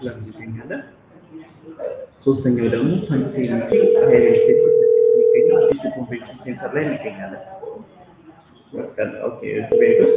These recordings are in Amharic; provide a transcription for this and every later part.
ፕላን እንገኛለን። ሶስተኛው ደግሞ ሳንሴንቲ ሀይል ስቴት የሚገኘው አዲሱ ኮንቬንሽን ሴንተር ላይ እንገኛለን። ኦኬ ቤቶስ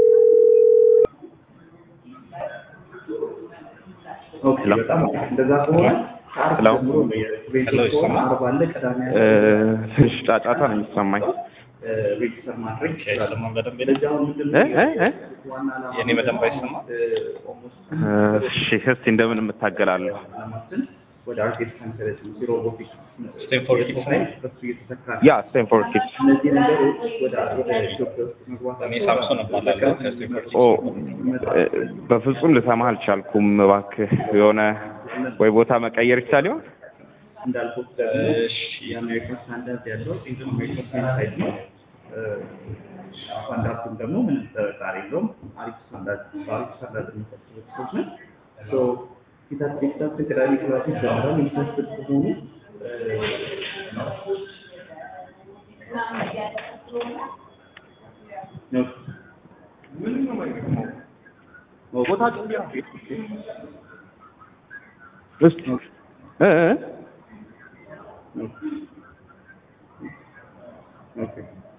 ኦኬ በጣም እንደዛ ከሆነ ከአርብ ሄሎ። ጀምሮ ነው የቤቶች ሄሎ፣ ከሆነ ይሰማል? አርብ አለ ቅዳሜ አለ ትንሽ ጫጫታ ነው የሚሰማኝ። ሬጅስተር ማድረግ ይችላል። አይሰማም በደንብ ስለዚህ አሁን ምንድን እ ነው እ እ? ዋና ዓላማ የእኔ በደንብ አይሰማም? ኦልሞስት እሺ እስቲ እንደምን የምታገላለሁ? ዓላማችን ወደ አርቲፊሻል ኢንተለጀንስ ሮቦቲክስ ስቴንፎርድ ኪድስ ነው? በሱ እየተተካ ነው። ያ ስቴንፎርድ ኪድስ እነዚህ ነገሮች ወደ ወደ ኢትዮጵያ ውስጥ መግባት እኔ ሳምሶን እባላለሁ ከስቴንፎርድ ኦ እ፣ በፍጹም ልሰማህ አልቻልኩም። እባክህ የሆነ ወይ ቦታ መቀየር ይቻል ይሆን? እንዳልኩት ደግሞ እሺ የአሜሪካ ስታንዳርድ ያለው ኢንፎርሜሽን ሳይት ነው። እ፣ ስታንዳርዱም ደግሞ ምንም ጥርጣሬ የለውም። አሪፍ ስታንዳርድ በአሪፍ ስታንዳርድ የሚፈጽሙ ሰዎች ነን። ሶ ፊታችን ፊታችን ቅዳሜ ክላሶች ጀምረን ኢንትረስትድ ከሆኑ እ፣ ነው ቦታ እስቲ እ እ? ኦኬ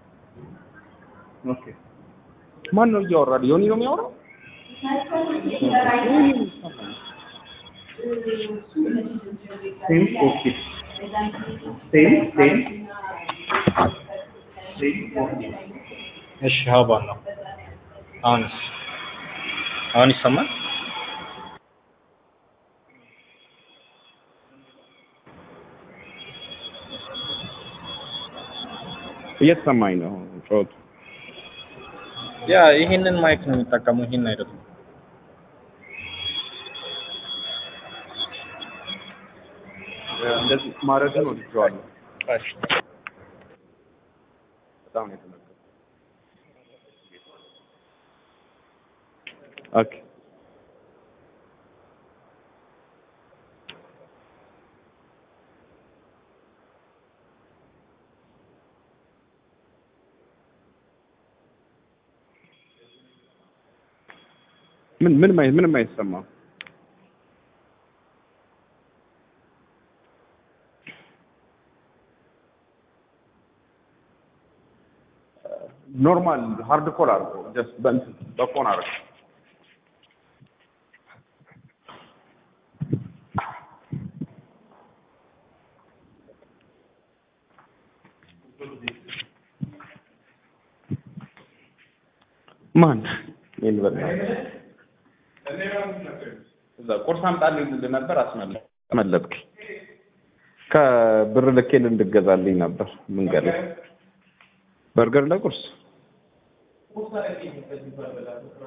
ኦኬ ማን ነው እያወራ? ዮኒ ነው የሚያወራው? ሴም ፎር ኪድስ ሴም ሴም ሴም ፎር ኪድስ እሺ ሀባን ነው አሁንስ አሁን ይሰማል እየተሰማኝ ነው ጮቱ። ያ ይሄንን ማይክ ነው የሚጠቀሙ ይሄን አይደለም እንደዚህ ማድረግን ወድጄዋለሁ። እሺ በጣም ነው የተመቸኝ። ኦኬ ምን ምን ማይ ምንም አይሰማም። ኖርማል ሃርድ ኮር አድርጎ ጀስት በእንትን በፎን አድርጎ ማን ይሄን በላ እዛ ቁርስ አምጣልኝ ልልህ ነበር አስመለጥ መለጥክ ከብር ልኬልህ እንድገዛልኝ ነበር መንገድ ላይ በርገር ለቁርስ